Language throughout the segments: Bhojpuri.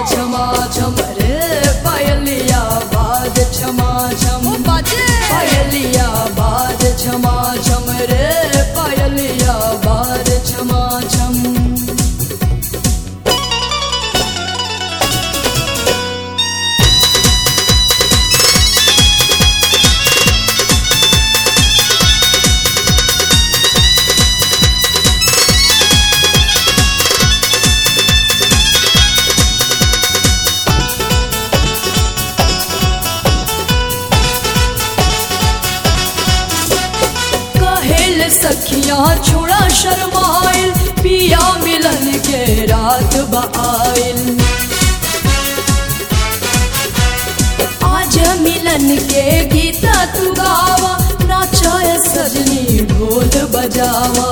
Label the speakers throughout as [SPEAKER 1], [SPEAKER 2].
[SPEAKER 1] छमा छम रे पायलिया बाज छमा छम
[SPEAKER 2] बाजे
[SPEAKER 1] पायलिया बाज छमा छम रे पायलिया बाज छमा छम कहेल सखिया छोड़ा शर्माइल पिया मिलन के रात बाइल आज मिलन के गीता तू गावा नाचाय सजनी ढोल बजावा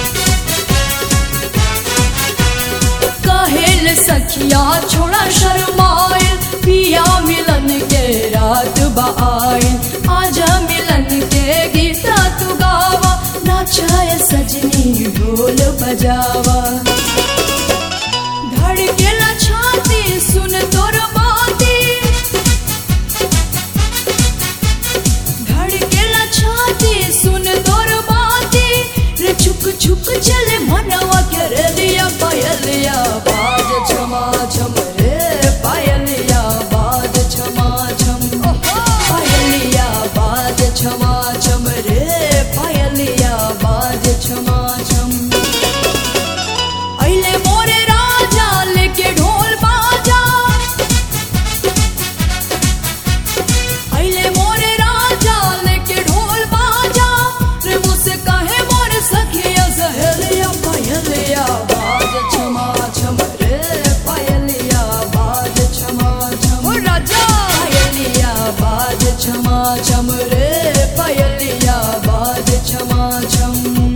[SPEAKER 1] कहेल सखिया छोड़ा शर्माइल पिया मिलन के रात बाइल आजा मिलन के गीता तू गावा नाचाय सजनी ढोल बजावा धड़केला छाती सुन तोर बाती धड़केला छाती सुन तोर बाती रे छुक छुक चले मनवा के रे दिया पायलिया बाज छमा छम रे पायलिया बाज छमा छम पायलिया बाज छमा छम रे पायलिया बाज छमा छम अइले मोरे राजा लेके ढोल बाजा अइले मोरे राजा लेके ढोल बाजा रे मुझसे कहे मोरे सखिया सहेलिया पायलिया बाज छमा छम रे पायलिया बाज छमा छम
[SPEAKER 2] ओ राजा
[SPEAKER 1] पायलिया बाज छमा छम रे पायलिया बाज छमा छम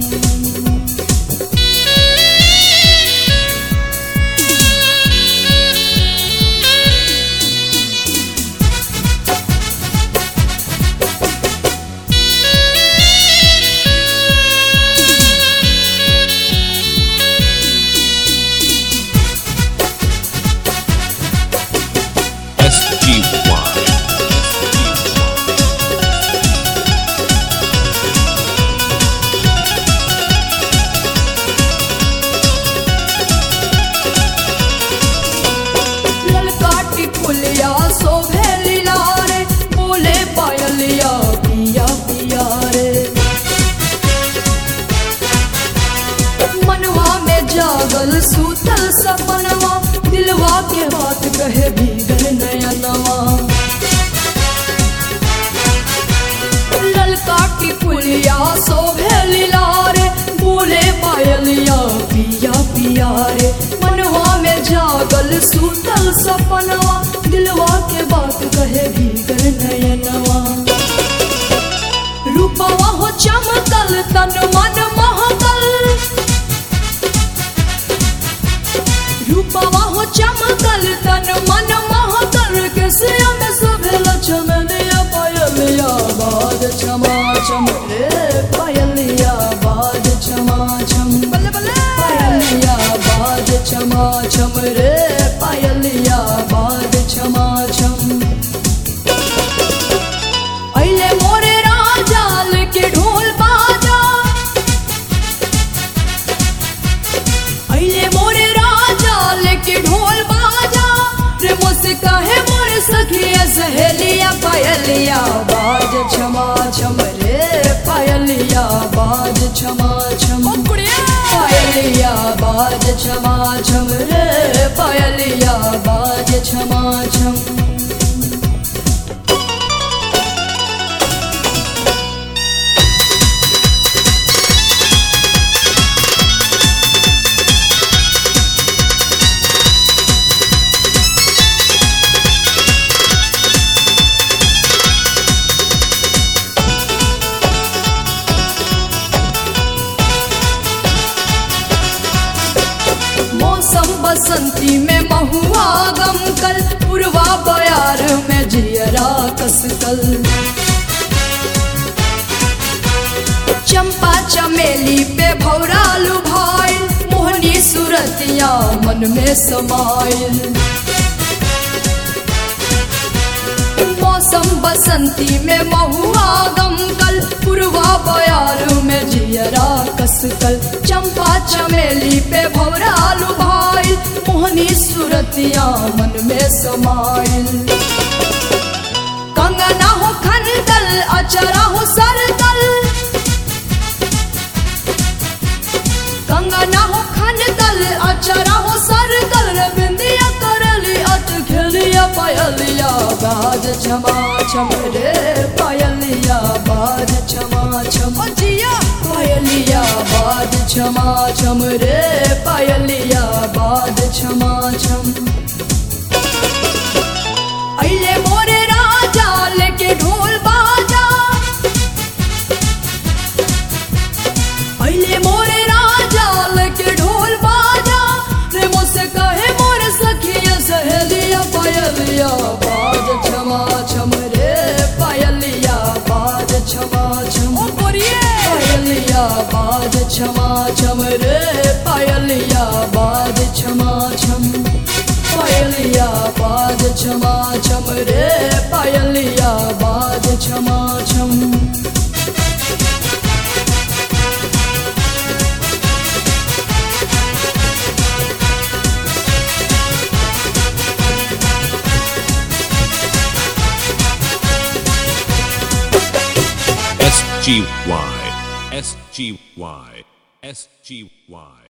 [SPEAKER 3] SGY.
[SPEAKER 1] ललकाटी फुलिया शोभे लीला रे बोले पायलिया पिया पिया रे मनवा में जागल सूतल सपनवा दिलवा के बात कहे भीगल नयनवा ललकाटी फुलिया शोभे लीला रे बोले पायलिया पिया पिया रे मनवा में जागल सूतल सपनवा दिलवा के बात कहे भीगर नयनवा रूपवा हो चमकल तन मन महकल रूपवा हो चमकल तन मन महकल के सिया में सुभेल चमनिया पायलिया बाज छमा छम रे पायलिया बाज छमा छम
[SPEAKER 2] बल्ले बल्ले
[SPEAKER 1] पायलिया बाज छमा छम रे पायलिया बाज छमा छम अइले मोरे राजा लेके ढोल बाजा अइले मोरे राजा लेके ढोल बाजा रे मुझसे कहे मोरे सखिया सहेलिया पायलिया बाज छमा छम रे पायलिया बाज छमा छम
[SPEAKER 2] ओ कुड़िया
[SPEAKER 1] पायलिया बाज छमा छम रे पायलिया बाज छमा छम मौसम बसंती में महुआ गम कल पुरवा बयार में जियरा कसकल चंपा चमेली पे भौरालू भाई मोहनी सूरतिया मन में समाइल मौसम बसंती में महुआ गमकल पुरवा बयार में जियरा कसकल चंपा चमेली पे भौरालू भाई मोहनी सूरतिया मन में समाइल कंगना हो खनदल अचरा हो सरदल कंगना हो खनदल अचरा हो सरदल रे बिंदिया करली अट खेलिया पायलिया बाज छमा छम रे पायलिया बाज छमा छम जिया पायलिया बाज छमा छम रे पायलिया बाज छमा छम अइले मोरे राजा लेके ढोल बाजा अइले मोरे राजा लेके ढोल बाजा रे मुझसे कहे मोरे सखिया सहेलिया पायलिया बाज छमा छम रे पायलिया बाज छमा छम ओ बोरिए पायलिया बाज छमा छम रे पायलिया बाज छमा छम पायलिया बाज छमा छम रे पायलिया बाज छमा छम
[SPEAKER 2] S G Y S G Y S G Y